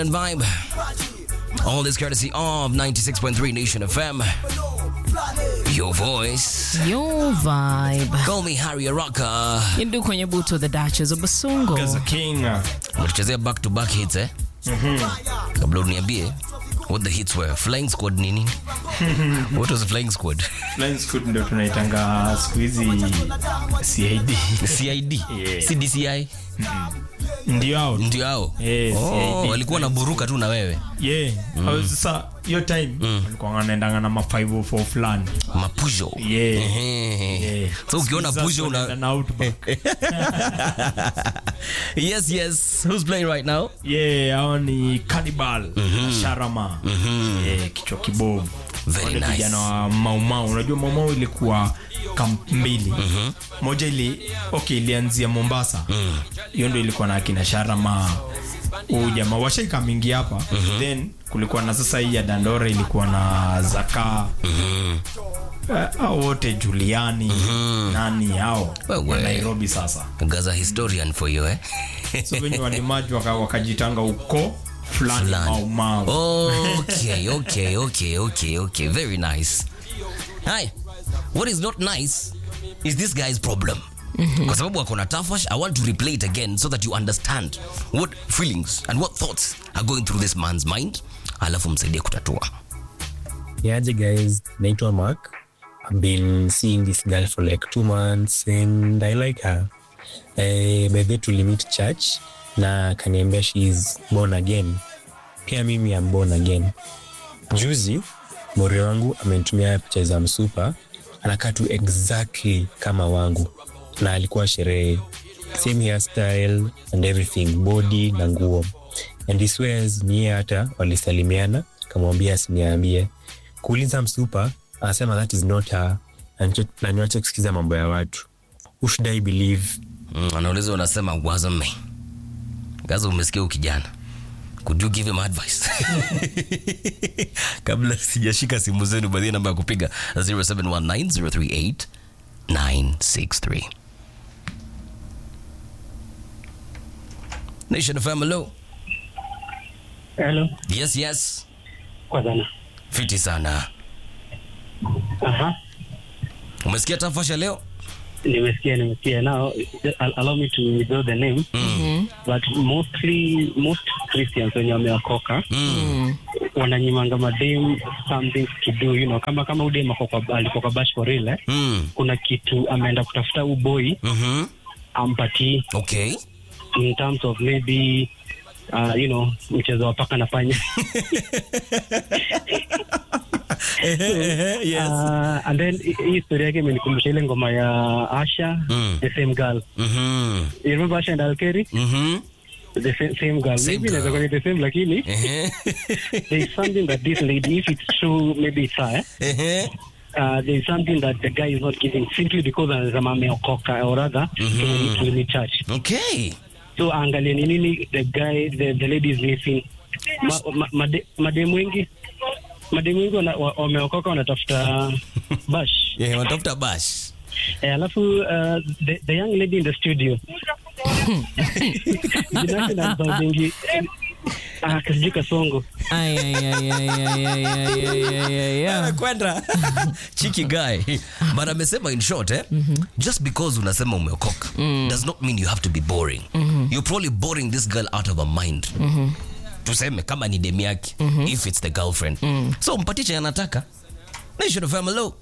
and vibe. All this courtesy of 96.3 Nation FM. Your voice. Your vibe. Call me Harry Araka. Indu kwenye buto the Duchess of Basungo. Gaza King. Unatuchezea back to back hits eh? Kabla uniambie what the hits were. Flying Squad nini? what was Flying Squad? Flying Squad ndio tunaitanga siku hizi CID. CID. Yeah. CDCI. Ndio hao. Ndio hao. Eh, Oh, CID. walikuwa na buruka tu na wewe. Yeah. Au Sasa hiyo time walikuwa wanaendanga na ma 504 fulani. Mapujo. Yeah. Ehe. Yeah. So ukiona Sasa Pujo wanaenda una na Outback. Yes, yes. Who's playing right now? Yeah, hao ni Cannibal na Sharama. Yeah, kichwa kibovu. Very Wale nice. vijana wa Maumau. Unajua Maumau ilikuwa kamp mbili. Moja ili okay, ilianzia Mombasa. Hiyo ndio ilikuwa na akina Sharama. Huyu jamaa washaika mingi hapa. Then kulikuwa na sasa hii ya Dandora ilikuwa na Zaka. Eh, hao wote Juliani nani hao Wewe. wa Nairobi sasa Gaza historian for you eh? so venye walimaji waka- wakajitanga uko fulani Fulani. mau mau okay, okay, okay, okay, okay. Very nice. Hi. What is not nice is this guy's problem. Kwa sababu wako na tafash, I want to replay it again so that you understand what feelings and what thoughts are going through this man's mind. Alafu msaidie kutatua. Yaje guys, naitwa Mark. I've been seeing this girl for like two months and I like her. Eh, by the way tulimit church na kaniambia she is born again. Pia mimi am born again. Juzi mori wangu amenitumia picha za msupa, anakaa tu exactly kama wangu, na alikuwa sherehe, same hairstyle and everything, body na nguo, and he swears ni yeye hata walisalimiana, kamwambia asiniambie. Kuuliza msupa, anasema that is not her, na nicho- na niwache kusikiza mambo ya watu. Who should I believe? Mm, anauliza unasema wasn't me. Gaza umesikia ukijana. Could you give him advice? Kabla sijashika simu zenu baadhi namba ya kupiga 0719038963. Nation FM hello. Hello. Yes, yes. Kwa sana. Fiti sana. Aha. Umesikia tafasha leo? Nimesikia, nimesikia. Now, al- allow me to withdraw the name. But mostly, most Christians wenye wameokoka wananyimanga madem something to do, you know, kama kama udem ako kwa- alikuwa kwa bash for real, eh? Mm. kuna kitu ameenda kutafuta uboi Mhm. ampatii Okay. in terms of maybe uh, you know mchezo wa paka na panya uh, and then hi- hii story yake imenikumbusha ile ngoma ya Asha Mm. the same girl Mhm. you remember Asha and Alkeri Mhm. the same, same girl Same maybe girl. inaweza kuwa ni the same lakini Ehe. there is something that this lady if it's true maybe it's her eh? Ehe. uh, there is something that the guy is not giving simply because anasema ameokoka or rather mm to limit church Okay. so angalia ni nini the guy the, the lady is missing ma, ma, made, mademu wengi mademu wengi wana- wa- wameokoka wanatafuta bash Yeah, wanatafuta bash. eh, alafu uh, the, the young lady in the studio binafsi na mbazingi ah, kasijui kasongo Ay, ay, ay, ay, ay, ay, ay, ay, ay, ay, ay. kwenda chiki guy but amesema in short eh, just because unasema umeokoka does not mean you have to be boring you're probably boring this girl out of her mind tuseme kama ni demi yake if it's the girlfriend so mpatie chenye anataka nation of hello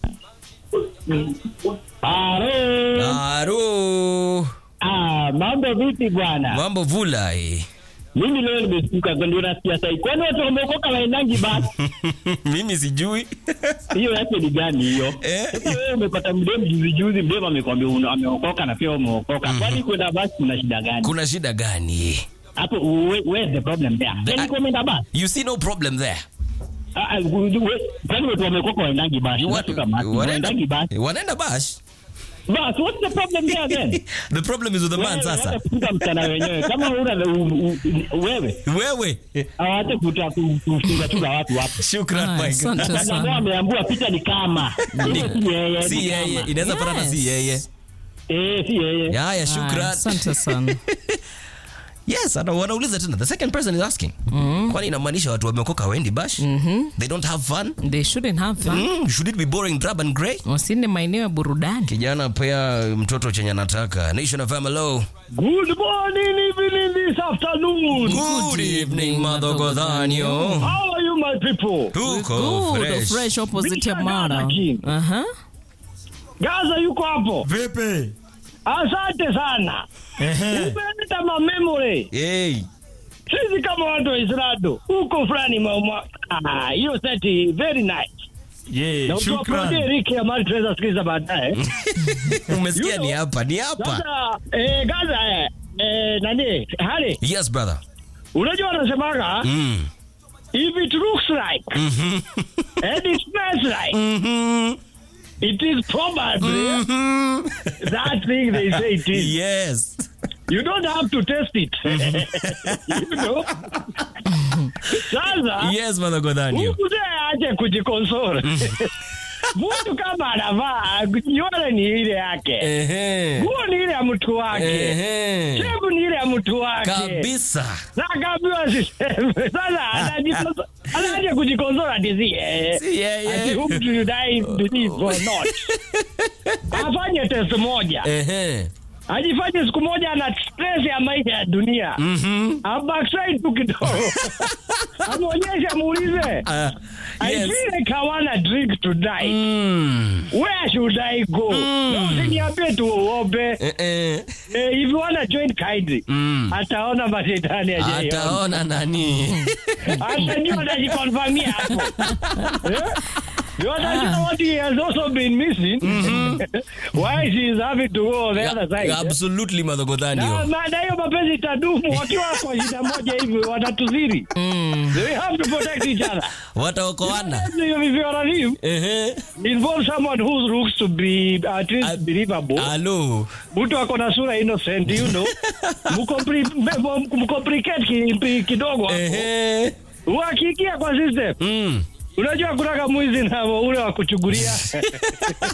Aro. Ah, mambo vipi bwana? mambo vula eh. Mimi leo nimestuka ndio nasikia sasa. Kwani watu wameokoka waendangi basi? mimi sijui Hiyo yake ni gani hiyo? Eh. Sasa wewe umepata mdemu juzi juzi, mdemu amekwambia una- ameokoka na pia umeokoka. Kwani kwenda basi kuna shida gani? kuna shida gani Hapo where- where's the problem there? The- Yaani kwenda basi? you see no problem there Ah, ah, we- Kwani watu wameokoka waendangi basi? You Watu kama wa- waendangi basi. wanaenda bash Basi what's the problem there then? the problem is with the man Wewe, sasa hata kufuta msichana wenyewe kama una u- u- wewe wewe hawate kuta kufunga tu za watu hapo. shukran Ay, my asante God. Sasa sana. ameambiwa picha ni kama Ile si yeye, si ni yeye kama. inaweza patana si Yes. yeye Eh, si yeye. haya Ay, shukran Asante sana. yes ana- wanauliza tena the second person is asking kwani inamaanisha watu wameokoka wendi bash they don't have fun They shouldn't have fun. mm, should it be boring drab and grey Wasiende maeneo ya burudani. kijana pea mtoto chenye anataka nation of MLO Good morning, evening, this afternoon. good evening madhogodhanyo How are you, my people? tuko Good, fresh fresh opposite ya Mr. Mara. Gaza King. Aha. Gaza yuko hapo. vipi Asante sana. Ehe. Umeleta ma memory. hey. Sisi kama watu wa Isrado huko fulani mwa ah, hiyo seti very nice. Ye, Na utuaprodie shukran Ricky ambayo tunaweza sikiliza baadaye. umesikia You ni know, hapa ni hapa Sasa eh, Gaza eh, eh, nani hali yes brother unajua wanasemaga mm. if it looks like and it smells like it is probably that thing they say it is. yes You don't have to test it. you know? Sasa yes madhogodhanyo huku mzee aache kujikonsole. Mtu kama anavaa nywele ni ile yake, Ehe. nguo ni ile ya mtu wake, Ehe. shevu ni ile ya mtu wake. kabisa Na akaambiwa siseme. Sasa anajikonso- anaanza kujikonsola ati si yeye. Si yeye. Ati whom do you die believe or not. Afanye test moja. Ehe. Ajifanye siku moja ana stress ya maisha ya dunia. Mhm. Abackside tu kidogo. Amwonyeshe amuulize. Ah, I yes. feel like I wanna drink tonight. Mm. Where should I go? No, usiniambie tu uombe. Eh, eh. Eh, if you wanna join kindly. Mm. Ataona mashetani ajaye. ataona nani atajua atajikonfamia hapo Eh? You understand what he has also been missing? Why she is having to go on the other side? absolutely Na madhogodhanio na- na hiyo mapenzi itadumu wakiwa kwa shida moja hivi watatuziri. They have to protect each other. wataokoana If you are live, Ehe. involve someone who looks to be at least At- believable. alo Mtu ako na sura innocent, you know. Mkompli- mkomplicate ki- kidogo hapo. Ehe. Wakiingia kwa system. Mm. Unajua kunaka mwizi na ule wa kuchugulia